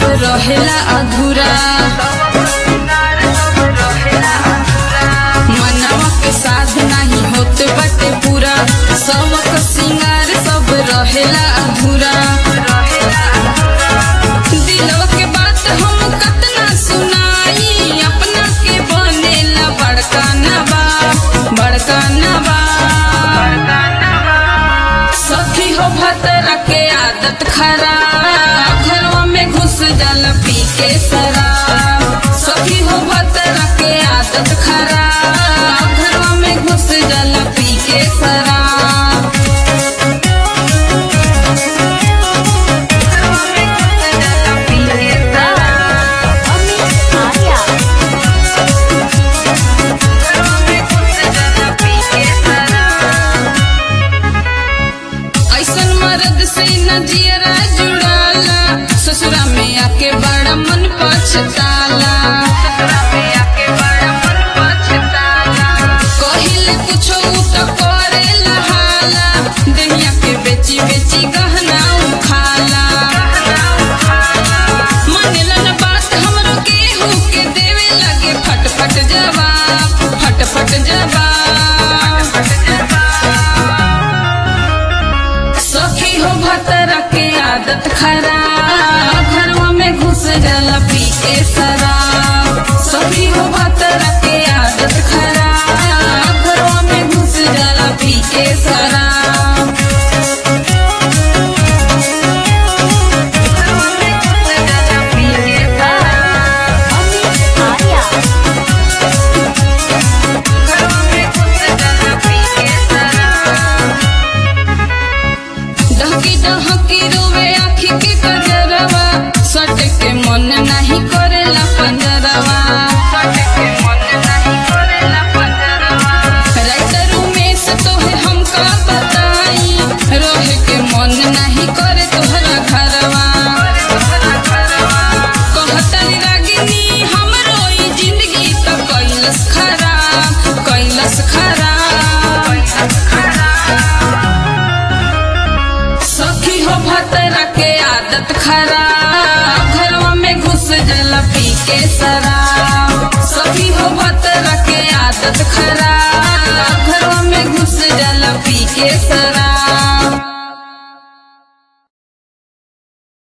रहेला अधूरा मनवा के साध नहीं होत बाटे पूरा सबक सिंगार सब रहेला अधूरा दिलवा के बात हम कतना सुनाई अपना के बनेला बड़का नबा बड़का नबा सखी हो भतरा के आदत खराब घरवा में घुस जल पी के शराब सखी हो भतरा के आदत खराब घरवा में घुस जल पी के शराब अमित आर्या ऐसन मर्द से न जियरा जुड़ाला ससुरा में आके बड़ा मन पछताला कहिले कुछो उ त करे लहाला देहिया के बेची बेची गहना उखाला मानेला न बात हमरो केहू के देवे लगे फटफट जवाब फटफट जवाब सखी हो भतरा के आदत खराब घरवा में घुस जला पी के शराब सखी हो भतरा के आदत खराब घरवा में घुस जला पी के शराब अमित आर्या डहकी डहकी रोवे आखी के कजरवा सट के मन नहीं करेला पंजरवा राइटर उमेश तोहे हमका बताई रोहे के मन नहीं करे तोहरा घरवा कहतनी रागिनी हमरो ई जिंदगी त कैलस खराब कैलस खराब सखी हो भतरा के आदत खराब घरवा में घुस जला पी के शराब सखी हो भतरा के आदत खराब घरवा में घुस जला पी के शराब